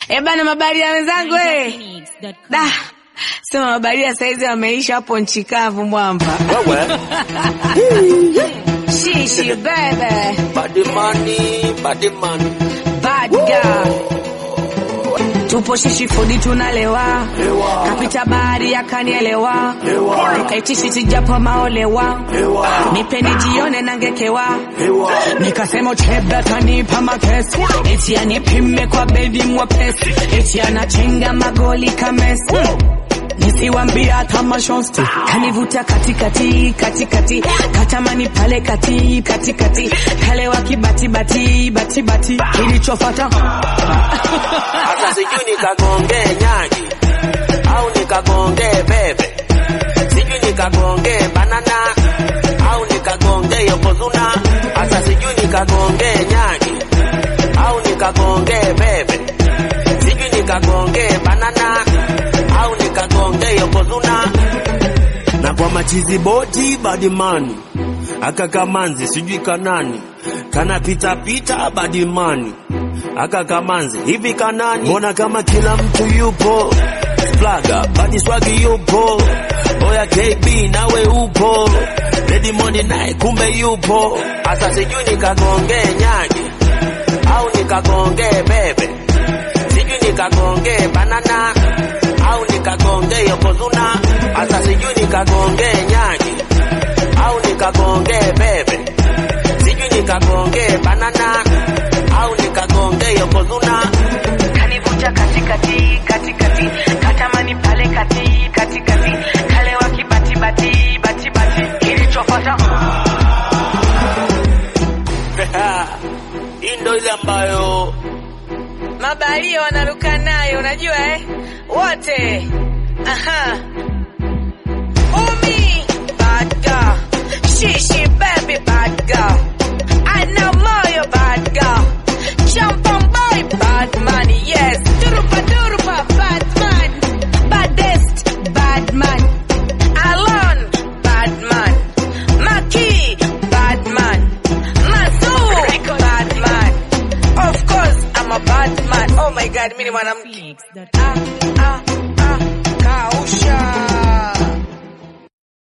Eh bana, mabaria wenzangu eh. Da. Sema mabaria saizi wameisha hapo nchi kavu mwamba. Wewe Shishi bebe. body money, body money. Bad girl. Tupo shishi fudi tunalewa. Lewa. Kapita bahari akanielewa. Lewa. Nikaitishi sijapo maolewa. Lewa. Nipeni jione nangekewa. Lewa. Nikasema chebe atanipa makesi eti anipime kwa bedi mwepesi eti anachenga magoli kamesi nisiwambia hata mashosti kanivuta katikati katikati katamani pale kati katikati kalewa kibatibati batibati kilichofata Hata sijui nikagonge nyagi au nikagonge bebe, sijui nikagonge banana au nikagonge yokozuna. Hata sijui nikagonge nyagi au nikagonge bebe, sijui nikagonge banana au nikagonge yokozuna. Na kwa machizi boti badimani aka kamanzi sijui kanani kana pita pita badimani aka kamanzi hivi kanani mbona kama kila mtu yupo flaga badi swagi yupo oya KB nawe upo Ready Money naye kumbe yupo hasa sijui nikagonge nyagi au nikagonge bebe sijui nikagonge banana au nikagonge yokozuna hasa sijui nikagonge nyagi au nikagonge bebe sijui nikagonge banana au nikagonge yokozuna kanivuta katikati katikati katamani pale kati katikati kalewa kibatibati batibati kilichofata hii ndo ile ambayo mabalia wanaruka nayo unajua eh? wote aha umi bad girl shishi baby bad girl I know moyo bad girl jump on boy bad man yes durupa durupa bad man baddest bad man alone bad man maki bad man Mazu bad man of course I'm a bad man oh my god mimi ni mwanamke ah, ah.